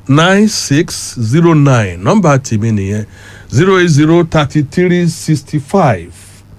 nine six zero nine nọ́mbà tèmi nìyẹn zero eight zero thirty three sixty five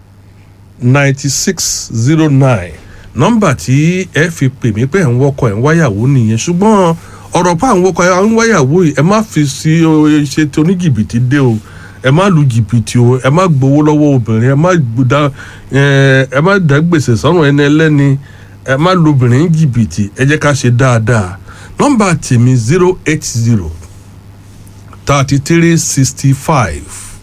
ninety six zero nine nọ́mbà tí ẹ fi pè mí pé ẹ̀ ń wọkọ̀ ẹ̀ ń wáyàwó nìyẹn ṣùgbọ́n ọ̀rọ̀ pa àwọn wọkọ̀ ẹ̀ ń wáyàwó yìí ẹ má fi sí o, ṣe tí oníjìbìtì dé o ẹ má lu jìbìtì o ẹ má gbowó lọ́wọ́ obìnrin ẹ má gbódà ẹ má dá gbèsè sọ́run ẹni ẹlẹ́ni ẹ má lu obìnrin jìbìtì ẹ jẹ́ ká ṣe dáadáa nọ́mbà tèmi zero eight zero thirty three sixty five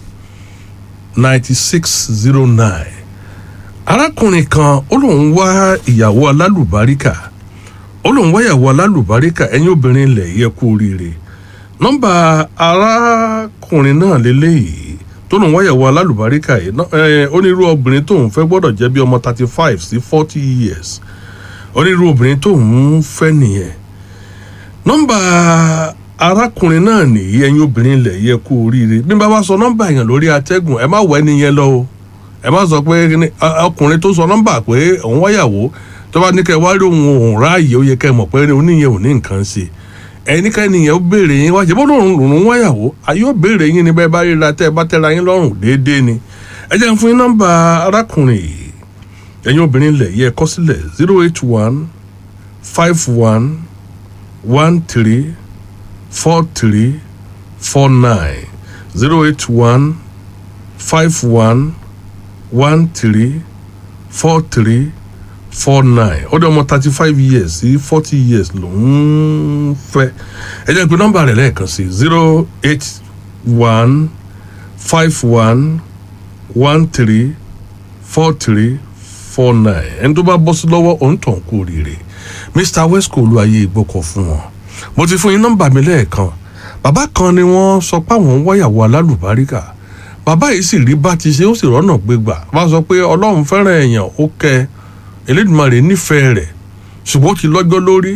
ninety six zero nine arákùnrin kan ó lóun wá ìyàwó alálùbáríkà ó lóun wá ìyàwó alálùbáríkà ẹ̀yin obìnrin ilẹ̀ yẹ kú oríire nọ́mbà arákùnrin náà lélẹ́yìí tó lóun wá ìyàwó alálùbáríkà yìí ná- ẹ, onírú obìnrin tóun fẹ́ gbọ́dọ̀ jẹ́ bí ọmọ thirty five sí forty years onírú obìnrin tóun fẹ́ nìyẹn nọ́mbà arákùnrin náà nìyí ẹ̀yin obìnrin ilẹ̀ yẹ kú oríire bí n bá wá sọ nọ́mbà yẹn lórí atẹ́gùn ẹ má wọ ẹni yẹn lọ o ẹ má sọ pé kíni- a- ọkùnrin tó sọ nọ́mbà pé òun wáyàwó tó bá ní kẹ́ wá rí òun òun ráàyè ó yẹ kẹ́ mọ̀ pé oníyẹn ò ní nǹkan ṣe ẹni ká ẹnìyẹn ó béèrè yín wá ṣe bó lòun lòun wáyàwó ayé ó béèrè yín ni bẹ́ẹ̀ bá ríra tẹ́ ẹ bá tẹ́ra yín lọ́rùn déédéé ni ẹ jẹ́ n fún yín nọ́mbà arákùnrin yìí ẹ̀yin obìnrin ilẹ̀ yẹ kọ́ sílẹ̀ zero eight one five one one three four three four nine zero eight one five one one three four three four nine ó dé ọmọ thirty five years sí forty years lòún fẹ́ ẹ jẹ́ pé nọ́mbà rẹ̀ lẹ́ẹ̀kan sí zero eight one five one one three four three four nine ẹni tó bá bọ́ sí lọ́wọ́ òun tàn kú rírè mr wesco lu ayé ìgbọ́kọ̀ fún wọn mo ti fún yín nọ́mbà mi lẹ́ẹ̀kan bàbá kan ni wọ́n sọ pé àwọn ń wáyàwó alálùbáríkà bàbá yìí sì rí bá ti ṣe ó sì rọ́nà gbégbà wá sọ pé ọlọ́run fẹ́ràn èèyàn ó kẹ́ elédùnmarè nífẹ̀ẹ́ rẹ̀ ṣùgbọ́n ó ti lọ́jọ́ lórí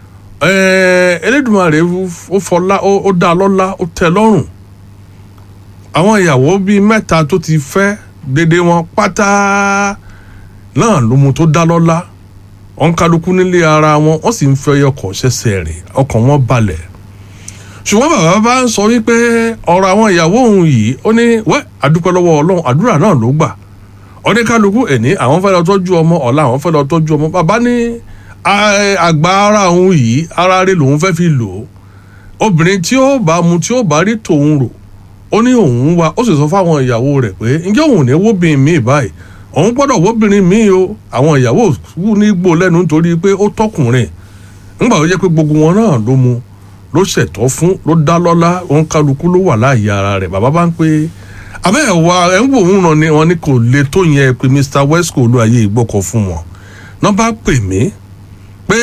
ẹ̀ẹ́ elédùnmarè ó fọlá ó ó dá a lọ́lá ó tẹ́ ẹ lọ́rùn àwọn ìyàwó bíi mẹ́ta tó ti fẹ́ dédé wọn pátá náà ló mu tó dá lọ́lá wọn kálukú nílé ara wọn wọn sì ń fẹ́ ọkọ̀ ṣẹ̀ṣẹ̀ rìn ọkàn wọn balẹ̀ ṣùgbọ́n bàbá bá ń sọ wípé ọ̀rọ̀ àwọn ìyàwó òun yìí ó ní wẹ́ àdúpẹ́ lọ́wọ́ ọlọ́run àdúrà náà ló gbà oníkálukú ẹ̀ní àwọn fẹ́ lọ tọ́jú ọmọ ọ̀la àwọn fẹ́ lọ tọ́jú ọmọ bàbá ní "A- àgbà ara òun yìí ara rẹ̀ lòun fẹ́ fi lò ó obìnrin tí ó bá mu tí ó bá rí tòun rò ó ní òun wa ó sì sọ fáwọn ìyàwó rẹ̀ pé ǹjẹ́ òun ò ní wóbìnrin míì báyìí òun gbọ́dọ̀ wóbìnrin míì o àwọn ìyàwó wù ní gbò lẹ́nu nítorí pé ó tọkùnrin ńgbà tó jẹ́ pé gbogbo wọn náà ló mu ló ṣẹ̀tọ́ fún ló dá lọ́lá òun kálukú ló wà láàyè ara rẹ̀ bàbá bá ń pé abẹ́ ẹ̀ wá ẹ̀ ń wò ń ràn ní wọn ní kò le tó yẹn pé Mr Wesco ló ayé ìgbọ́kọ̀ fún wọn náà bá pè mí pé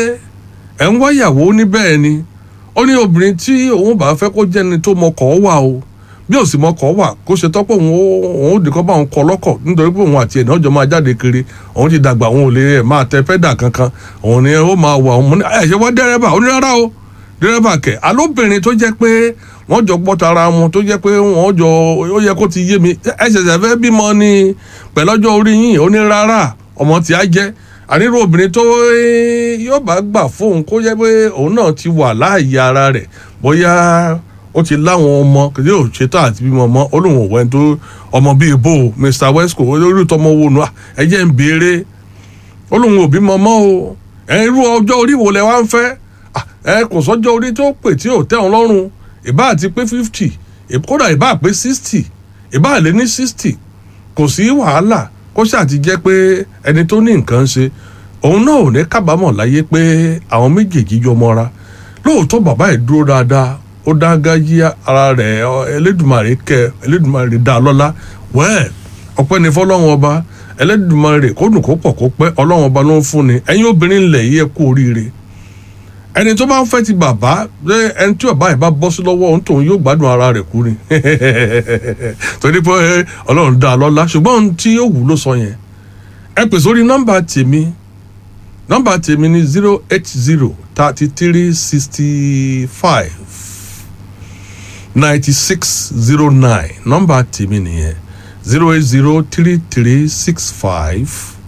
ẹ̀ ń wáyàwó ní bẹ́ẹ̀ ni ó ní obìnrin tí òun bá fẹ́ kó jẹ́ni tó mọkọ̀ wà o bí ò sì mọkọ̀ wà kó ṣe tọ́pọ̀ òun ó- òun ò dìkọ́ bá òun kọ lọ́kọ̀ nítorí pé òun àti ẹ̀ náà jọ máa jáde kiri òun ti dàgbà òun ò lè ẹ̀ máa tẹ pẹ́dà kankan òun ni ó máa wà òun mú ní ẹ̀ ṣe wá dẹ́rẹ́bà ó ní rárá o dẹ́rẹ́bà kẹ̀ alóbìnrin tó jẹ́ pé wọ́n jọ gbọ́ tara wọn tó jẹ́ pé wọ́n jọ ó yẹ kó ti yé mi ẹ ṣẹ̀ṣẹ̀ fẹ́ bímọ ni pẹ̀lọ́jọ́ orí yìí ó ní rárá ọmọ tí á jẹ́ àníró obìnrin tó eh, yóò bá gbà fóun kó jẹ́ pé òun náà ti wà láàyè ara rẹ̀ bóyá ó ti láwọn ọmọ kìí ò ṣetán àti bímọ ọmọ ó lóun ò wẹ́n tó ọmọ bíi bò Mr Wesco olórí tọmọ wo nù ẹ jẹ́ ń béèrè ó lóun ò bímọ mọ́ o ẹ irú ọjọ́ orí wo lẹ wá ń fẹ́ Ah, ẹ kò sọ́jọ́ orí tó pè tí ò tẹ́ wọn lọ́rùn ìbá àti pé fifty kódà ìbá pé sixty ìbá lé ní sixty kò sí wàhálà kó ṣáà ti jẹ́ pé ẹni tó ní nǹkan ṣe òun náà ò ní kábàámọ̀ láyé pé àwọn méjèèjì jọ mọ́ra lóòótọ́ bàbá ẹ̀ dúró dáadáa ó dáńgájíá ara rẹ̀ ọ, Elédùmarè kẹ́ Elédùmarè dá a lọ́lá wẹ́ẹ̀ ọpẹ́ ní fọlọ́run ọba Elédùmarè kó dùn kó pọ̀ kó pẹ́ ọlọ́run ọba ló ń fún ni ẹ̀yin obìnrin ńlẹ̀ yìí ẹ kú oríire ẹni tó bá ń fẹ́ ti bàbá ṣé ẹni tí bàbá yìí bá bọ́ sí lọ́wọ́ òun tòun yóò gbádùn ara rẹ̀ kú ni torí pé ọlọ́run dá a lọ́lá ṣùgbọ́n ohun tí yóò wù ló sọ yẹn ẹ pè sórí nọ́mbà tèmi nọ́mbà tèmi ni zero eight zero thirty three sixty five ninety six zero nine nọ́mbà tèmi nìyẹn zero eight zero three three six five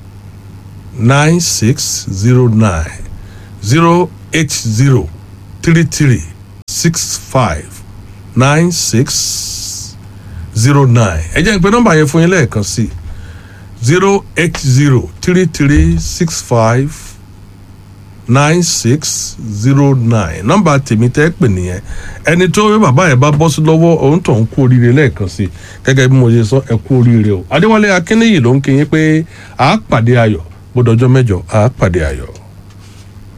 nine six zero nine zero eight zero three three six five nine six zero nine ẹ jẹ́ n pé nọ́mbà yẹn fún yín lẹ́ẹ̀kan sí zero eight zero three three six five nine six zero nine nọ́mbà tèmi tẹ́ pè nìyẹn ẹni tó yẹ bàbá yẹn bá bọ́ sí lọ́wọ́ òun tó ń kú oríire lẹ́ẹ̀kan sí gẹ́gẹ́ bí mo ṣe sọ ẹ kú oríire o adéwálé akínníyì ló ń kí yín pé àá pàdé ayọ̀ gbọdọ̀jọ́ mẹ́jọ àá pàdé ayọ̀.